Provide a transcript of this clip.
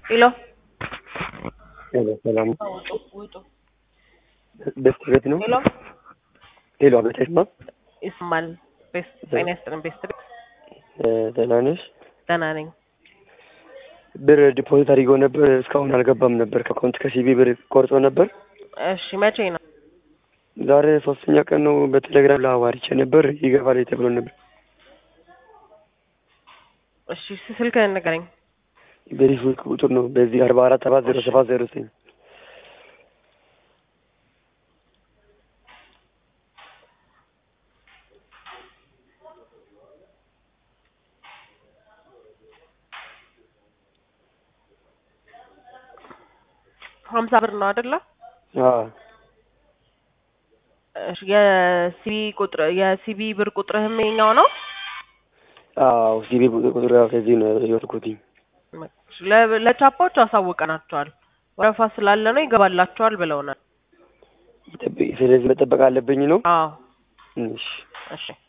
ሄሎ ሄሎ ሰላም ውጡ ውጡ። ቤስት ቤት ነው። ሄሎ ሄሎ አቤት አይስማ ይስማል። ቤስት ጤና ይስጥልን። ቤስት ቤት ደህና ነሽ? ደህና ነኝ። ብር ዲፖዚት አድርገው ነበር እስካሁን አልገባም ነበር ከአካውንት ከሲቢ ብር ቆርጦ ነበር። እሺ መቼ ነው? ዛሬ ሶስተኛ ቀን ነው። በቴሌግራም ላዋሪቼ ነበር ይገባል ተብሎ ነበር። እሺ ስልክህን ንገረኝ። በዚህ ስልክ ቁጥር ነው በዚህ አርባ አራት ሰባት ዜሮ ሰባት ዜሮ ዘጠኝ ሀምሳ ብር ነው አይደለ? አዎ እሺ የሲቢ ቁጥር የሲቢ ብር ቁጥርህም የኛው ነው? አዎ ሲቢ ቁጥር ያው ከዚህ ነው የወሰድኩትኝ። ለ- ለቻፓዎች አሳውቀናቸዋል። ወረፋ ስላለ ነው ይገባላቸዋል ብለውናል። ይጠብቅ- ስለዚህ መጠበቅ አለብኝ ነው። አዎ እሺ እሺ